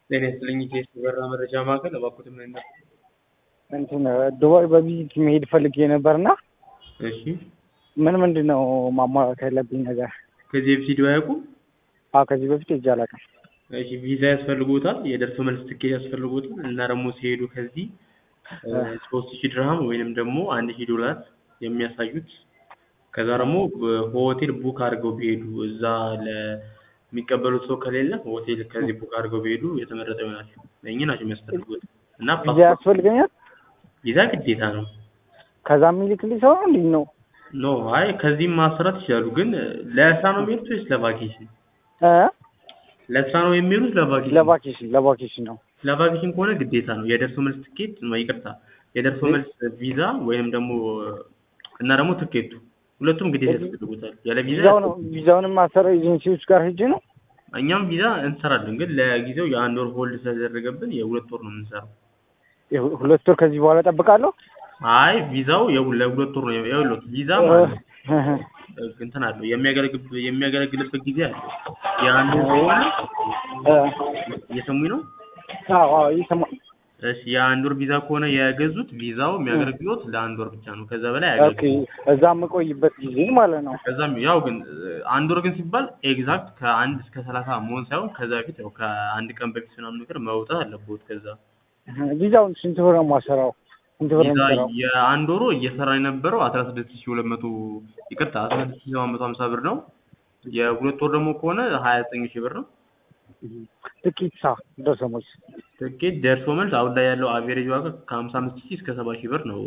ጤና ይስጥልኝ ኢቴስ የበረራ መረጃ ማዕከል እባክዎትን ምን ነበር? እንትን ዱባይ በቪዚት መሄድ ፈልጌ ነበርና እሺ ምን ምንድን ነው ማሟላት ያለብኝ ነገር? ከዚህ በፊት ሂደው አያውቁም? አዎ ከዚህ በፊት ሄጄ አላውቅም። እሺ ቪዛ ያስፈልጎታል፣ የደርሶ መልስ ትኬት ያስፈልጎታል እና ደግሞ ሲሄዱ ከዚህ ሶስት ሺህ ድርሃም ወይንም ደግሞ አንድ ሺህ ዶላር የሚያሳዩት ከዛ ደግሞ ሆቴል ቡክ አድርገው ቢሄዱ እዛ ለሚቀበሉት ሰው ከሌለ ሆቴል ከዚህ ቡክ አድርገው ቢሄዱ የተመረጠ ይሆናል። እኚህ ናቸው የሚያስፈልጉት እና ቪዛ ፓስፖርት ያስፈልገኛል? ቪዛ ግዴታ ነው። ከዛ የሚልክልኝ ሰው ነው እንዴት ነው? ኖ አይ ከዚህም ማሰራት ይችላሉ። ግን ለስራ ነው የሚሄዱት ወይስ ለቫኬሽን? እ ለስራ ነው የሚሄዱት ለቫኬሽን? ለቫኬሽን ለቫኬሽን ነው። ለቫኬሽን ከሆነ ግዴታ ነው የደርሶ መልስ ትኬት ነው፣ ይቅርታ የደርሶ መልስ ቪዛ ወይም ደግሞ እና ደግሞ ትኬቱ ሁለቱም ግዴታ ያስፈልጉታል። ያለ ቪዛ ቪዛው ነው ቪዛውንም ማሰራው ኤጀንሲዎች ጋር ሄጄ ነው። እኛም ቪዛ እንሰራለን፣ ግን ለጊዜው የአንድ ወር ሆልድ ስለተደረገብን የሁለት ወር ነው የምንሰራው። የሁ- ሁለት ወር ከዚህ በኋላ እጠብቃለሁ። አይ ቪዛው የሁ- ለሁለት ወር ነው የሁለት ቪዛ ማለት ነው። እንትን አለው የሚያገለግል የሚያገለግልበት ጊዜ አለው። የአንድ ወር ከሆነ እ እየሰሙኝ ነው? አዎ አዎ ይሰማል። እሺ የአንድ ወር ቪዛ ከሆነ የገዙት ቪዛው የሚያገለግሎት ለአንድ ወር ብቻ ነው። ከዛ በላይ ኦኬ አያገለግልም። እዛ የምቆይበት ጊዜ ማለት ነው። ከዛም ያው ግን አንድ ወር ግን ሲባል ኤግዛክት ከአንድ እስከ ሰላሳ መሆን ሳይሆን ከዛ በፊት ያው ከአንድ ቀን በፊት ምናምን ነገር መውጣት አለበት። ከዛ ቪዛውን ስንት ብር ነው የማሰራው? ስንት ብር ነው ቪዛ የምሰራው? የአንድ ወሩ እየሰራ የነበረው አስራ ስድስት ሺህ ሁለት መቶ ይቅርታ አስራ ስድስት ሺህ ሰባት መቶ ሀምሳ ብር ነው። የሁለት ወር ደግሞ ከሆነ ሀያ ዘጠኝ ሺህ ብር ነው። ትኬት ሳ ደርሶ መልስ ትኬት ደርሶ መልስ አሁን ላይ ያለው አቬሬጅ ዋጋ ከሀምሳ አምስት ሺህ እስከ ሰባ ሺህ ብር ነው